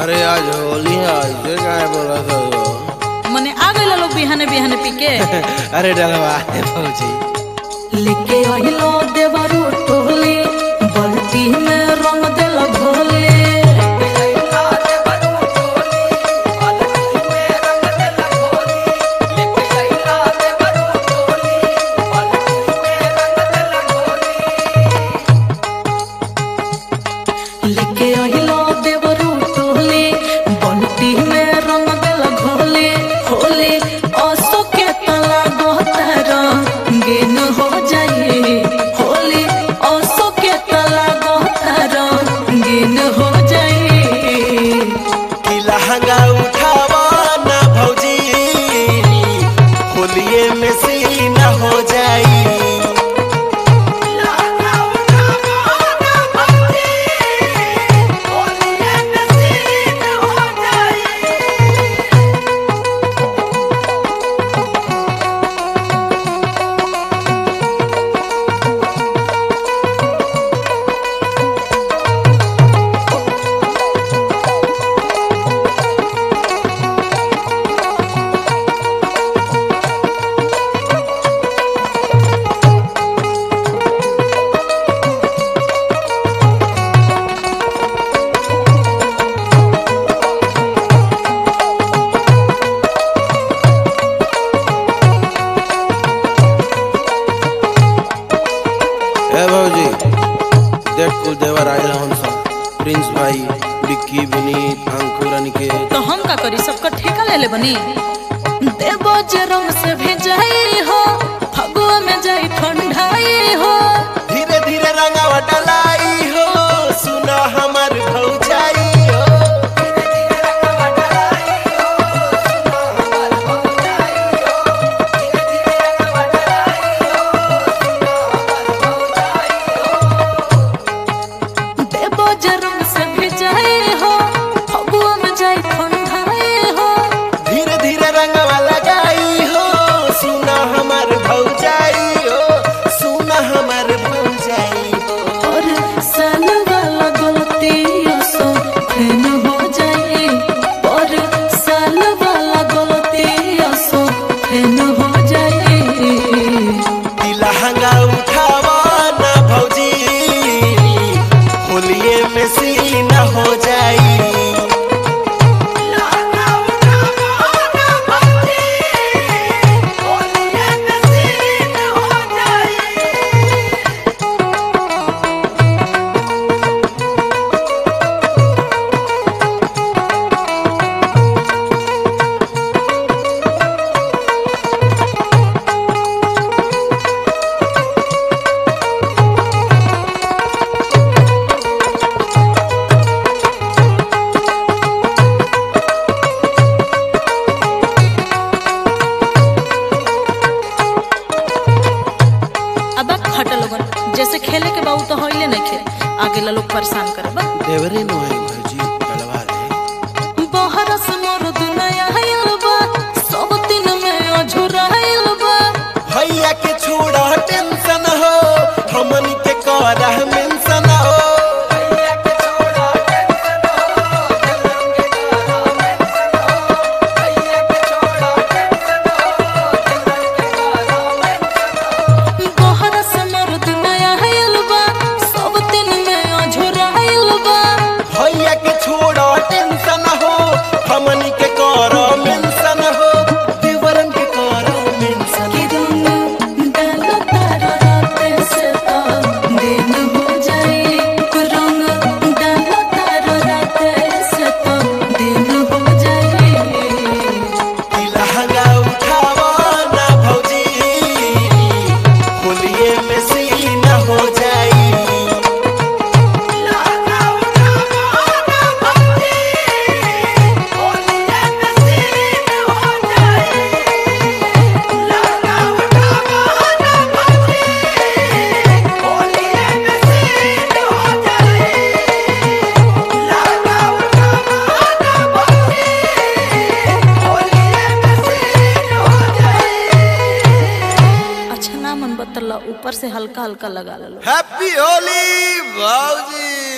अरे आज होली है ऐसे काहे बोला था मने आ गइल लोग बिहाने बिहाने पी के अरे डलवा दे भौजी लेके आइलो देवरू टोली बल्टी में रंग देल घोले लेके आइलो देवरू टोली बल्टी में रंग देल घोले होले असो के तला गोतर गिन हो जाए होली असो के तला गोतर गिन हो जाए कि लहंगा उठावा ना भौजी होलिए में सीना हो जाई ए भौजी देख कुल देवर आइल हन सब प्रिंस भाई विक्की विनीत अंकुर अनिकेत तो हम का करी सबका ठेका ले ले बनी देवो जे रंग से भेजाई हो फगुआ में जाई ठंडाई हो धीरे धीरे रंगावा डलाई हो सुना हमर भौजाई हो देवो जे रंग से भेजाई हो फगुआ में जाई ठंडाई हो धीरे धीरे रंगवा लगाई हो सुना हमर भौजाई हो सुना हमर भौजाई हो और साल वाला गलती सो फेन हो जाए और साल वाला गलती सो फेन हो जाए कि लहंगा उठावा ना भौजी होलिए में सीना हो जाई अब हट लोगन जैसे खेले के बाबू तो होइले नहीं खेल आगे ला लोग परेशान करे बा देवरे नो है भौजी डलवा दे बहरस मोर दुनिया आइल बा सब दिन में अझुराइल बा भैया के छोड़ा टेंशन हो हमन के करह मेंशन हो बहरस मोर दुनिया आइल बा सब दिन में अझुराइल बा भैया के छोड़ा टेंशन हो हमन के कर मेंशन हो देवरन के कर मेंशन कि रंग डाल तारा रात से तो दिन हो जाए रंग डाल तारा रात से तो दिन हो जाए कि लहंगा उठावा ना भौजी होलिए में सीना हो जाई अच्छा ना मन बतला ऊपर से हल्का हल्का लगा लो हैप्पी होली भौजी